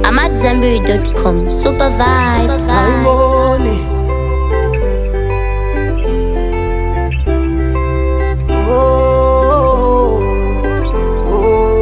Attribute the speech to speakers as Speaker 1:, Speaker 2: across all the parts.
Speaker 1: AmadZanbury.com. Super vibes.
Speaker 2: Simoni. Oh, oh,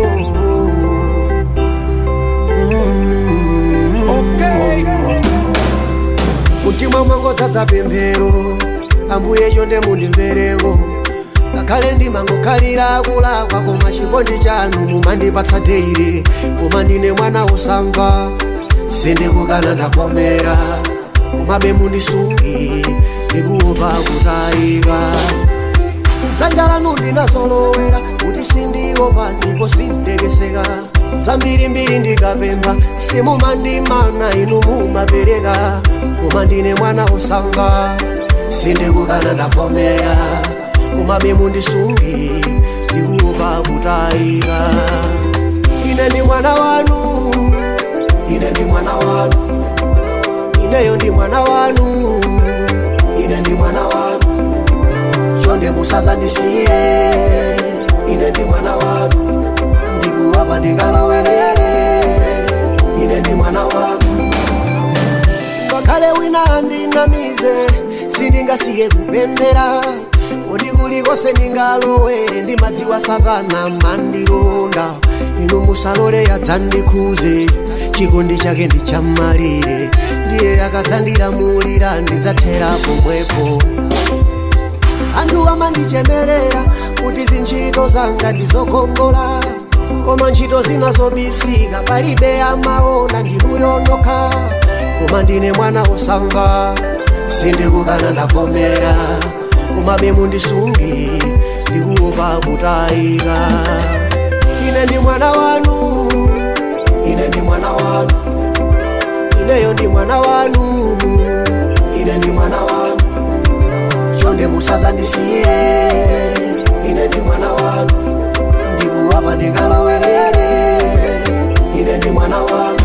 Speaker 2: mutima mwangodzadza pemphero ambuye chonde mundimvereko ngakhale ndimangokhalira kulakwa koma chikondi chanu mumandipatsa teire koma ndine mwana wosamva sindikukana ndavomera komabe mundisungi ndikuopa kutayika dzanja lanu ndinazolowera kuti sindiopa ndipo sintekeseka zambirimbiri ndikapempha simumandimana inu mumapereka koma ndine mwana wosamva sindikukana ndavomera komabe mundisungi ndikuopa kutayika ine ndi mwana wanu ine ndi mwana wanu ineyo ndi mwana wanu ine ndi mwana wanu chonde musazandisiye ine ndi mwana wanu ndikuwapa ndikalawerere ine ndi mwana wanu ngakhale wina andinamize sindingasiye kupemphera kuti kulikonse ndingalowere ndimadziwa satana mandilonda inu musalole yadzandikhuze chikondi chake ndichammalire ndiye akadzandilamulira ndidzathera pomwepo anthu amandichemerera kuti zintchito zanga ndizokongola koma ntchito zina zobisika palibe amaona ndinuyonokha koma ndine mwana osamva sindikukana ndavomera komabe mundisungi ndikuopa kutayika ine ndi mwana wanu ine ndi mwana wanu ineyo ndi mwana wanu ine ndi mwana wanu chonde musazandisiye ine ndi mwana wanu ndikuwapa ndikalawerere ine ndi mwana wanu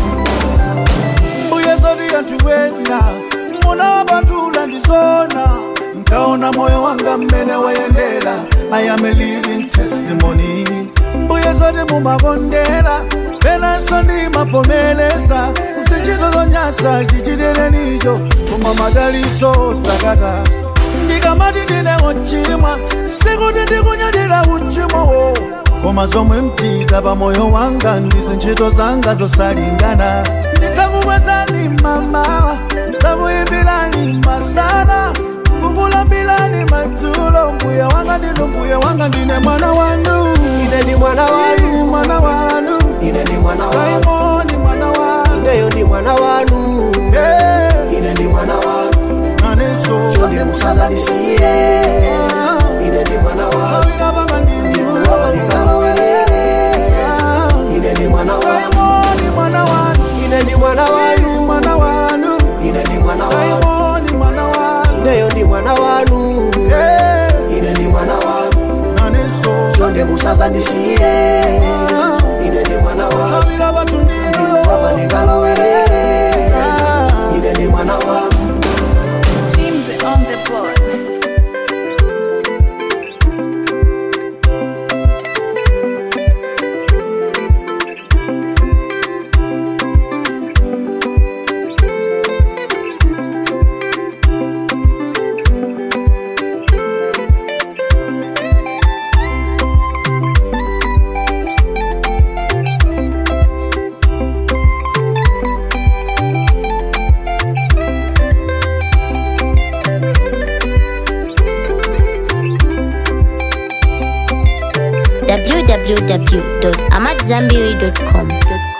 Speaker 3: mbuye zoti yanthuwena muna wapatula ndizona nkaona moyo wanga mmene wayendera i am a living testimony mbuye zoti mumakondera penanso ndimavomereza zintchito zonyasa chichitirenicho koma madalitso sakata ndikamati ndine wochimwa sikuti ndikunyadira uchimowo koma zomwe mchita pa moyo wanga ndi zintchito zanga zosalingana ndidzakukwezani mamawa ndidzakuyimbirani masana kukulambirani madzulo mbuye wanga ndinu mbuye wanga ndine mwana wanu
Speaker 2: ine ndi mwana
Speaker 3: Ii,
Speaker 2: wanu
Speaker 3: mwana wanu
Speaker 2: ine ndi mwana wanu
Speaker 3: kaimoni mwana wanu
Speaker 2: ineyo ndi mwana wanu
Speaker 3: Eh,
Speaker 2: ine ndi mwana wanu
Speaker 3: nanenso
Speaker 2: chonde musazandisiye ine ndi mwana wanu
Speaker 3: kawira panga ndinu
Speaker 2: ndikuwapa ndikalawerere ine ndi mwana wanu
Speaker 3: kaimoni mwana wanu
Speaker 2: ine ndi mwana
Speaker 3: Ii,
Speaker 2: wanu
Speaker 3: mwana wanu
Speaker 2: ine ndi mwana wanu
Speaker 3: kaimoni mwana wanu
Speaker 2: ineyo ndi mwana wanu
Speaker 3: Eh,
Speaker 2: ine ndi mwana wanu
Speaker 3: nanenso
Speaker 2: chonde musazandisiye ine ndi mwana wanu
Speaker 3: kawira patu ndinu
Speaker 2: ndikuwapa ndikalawerere ine ndi mwana wanu
Speaker 4: Teams on the board.
Speaker 1: www.amadzanbury.com.